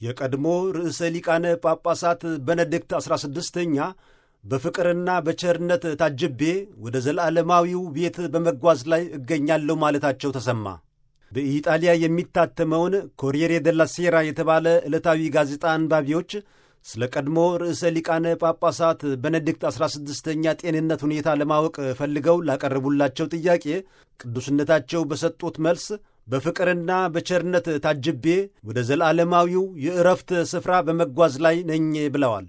የቀድሞ ርዕሰ ሊቃነ ጳጳሳት በነድክት ዐሥራ ስድስተኛ በፍቅርና በቸርነት ታጅቤ ወደ ዘለዓለማዊው ቤት በመጓዝ ላይ እገኛለሁ ማለታቸው ተሰማ። በኢጣሊያ የሚታተመውን ኮሪየሬ ደላ ሴራ የተባለ ዕለታዊ ጋዜጣ አንባቢዎች ስለ ቀድሞ ርዕሰ ሊቃነ ጳጳሳት በነድክት ዐሥራ ስድስተኛ ጤንነት ሁኔታ ለማወቅ ፈልገው ላቀረቡላቸው ጥያቄ ቅዱስነታቸው በሰጡት መልስ በፍቅርና በቸርነት ታጅቤ ወደ ዘለዓለማዊው የዕረፍት ስፍራ በመጓዝ ላይ ነኝ ብለዋል።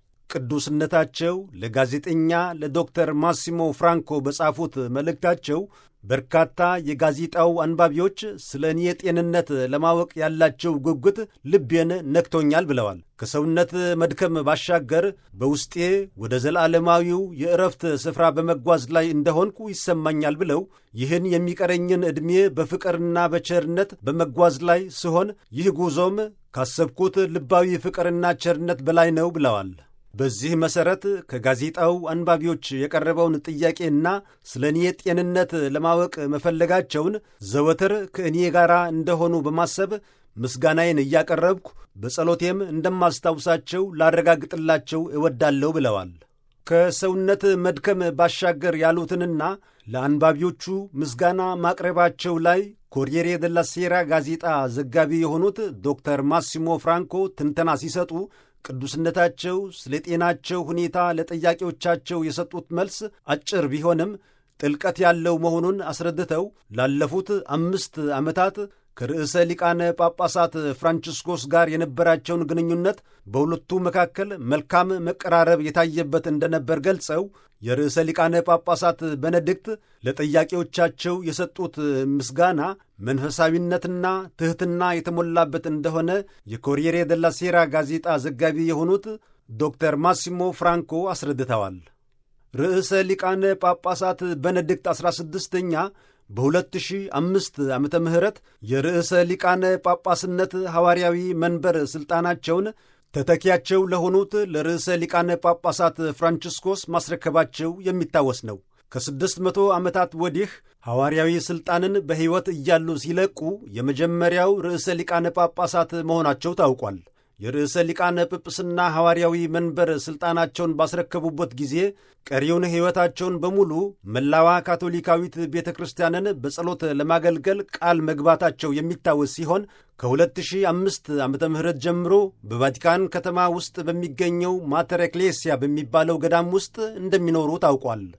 ቅዱስነታቸው ለጋዜጠኛ ለዶክተር ማሲሞ ፍራንኮ በጻፉት መልእክታቸው በርካታ የጋዜጣው አንባቢዎች ስለ እኔ ጤንነት ለማወቅ ያላቸው ጉጉት ልቤን ነክቶኛል ብለዋል። ከሰውነት መድከም ባሻገር በውስጤ ወደ ዘለዓለማዊው የዕረፍት ስፍራ በመጓዝ ላይ እንደሆንኩ ይሰማኛል ብለው ይህን የሚቀረኝን ዕድሜ በፍቅርና በቸርነት በመጓዝ ላይ ስሆን ይህ ጉዞም ካሰብኩት ልባዊ ፍቅርና ቸርነት በላይ ነው ብለዋል። በዚህ መሠረት ከጋዜጣው አንባቢዎች የቀረበውን ጥያቄና ስለ እኔ ጤንነት ለማወቅ መፈለጋቸውን ዘወትር ከእኔ ጋር እንደሆኑ በማሰብ ምስጋናዬን እያቀረብኩ በጸሎቴም እንደማስታውሳቸው ላረጋግጥላቸው እወዳለሁ ብለዋል። ከሰውነት መድከም ባሻገር ያሉትንና ለአንባቢዎቹ ምስጋና ማቅረባቸው ላይ ኮሪየሬ ደላ ሴራ ጋዜጣ ዘጋቢ የሆኑት ዶክተር ማሲሞ ፍራንኮ ትንተና ሲሰጡ ቅዱስነታቸው ስለ ጤናቸው ሁኔታ ለጠያቂዎቻቸው የሰጡት መልስ አጭር ቢሆንም ጥልቀት ያለው መሆኑን አስረድተው ላለፉት አምስት ዓመታት ከርዕሰ ሊቃነ ጳጳሳት ፍራንቺስኮስ ጋር የነበራቸውን ግንኙነት በሁለቱ መካከል መልካም መቀራረብ የታየበት እንደነበር ገልጸው የርዕሰ ሊቃነ ጳጳሳት በነድክት ለጠያቂዎቻቸው የሰጡት ምስጋና መንፈሳዊነትና ትሕትና የተሞላበት እንደሆነ የኮሪየሬ ደላ ሴራ ጋዜጣ ዘጋቢ የሆኑት ዶክተር ማሲሞ ፍራንኮ አስረድተዋል። ርዕሰ ሊቃነ ጳጳሳት በነድክት ዐሥራ ስድስተኛ በ2005 ዓመተ ምህረት የርዕሰ ሊቃነ ጳጳስነት ሐዋርያዊ መንበር ሥልጣናቸውን ተተኪያቸው ለሆኑት ለርዕሰ ሊቃነ ጳጳሳት ፍራንቺስኮስ ማስረከባቸው የሚታወስ ነው። ከስድስት መቶ ዓመታት ወዲህ ሐዋርያዊ ሥልጣንን በሕይወት እያሉ ሲለቁ የመጀመሪያው ርዕሰ ሊቃነ ጳጳሳት መሆናቸው ታውቋል። የርዕሰ ሊቃነ ጵጵስና ሐዋርያዊ መንበር ሥልጣናቸውን ባስረከቡበት ጊዜ ቀሪውን ሕይወታቸውን በሙሉ መላዋ ካቶሊካዊት ቤተ ክርስቲያንን በጸሎት ለማገልገል ቃል መግባታቸው የሚታወስ ሲሆን ከ2005 ዓ ም ጀምሮ በቫቲካን ከተማ ውስጥ በሚገኘው ማተር ኤክሌሲያ በሚባለው ገዳም ውስጥ እንደሚኖሩ ታውቋል።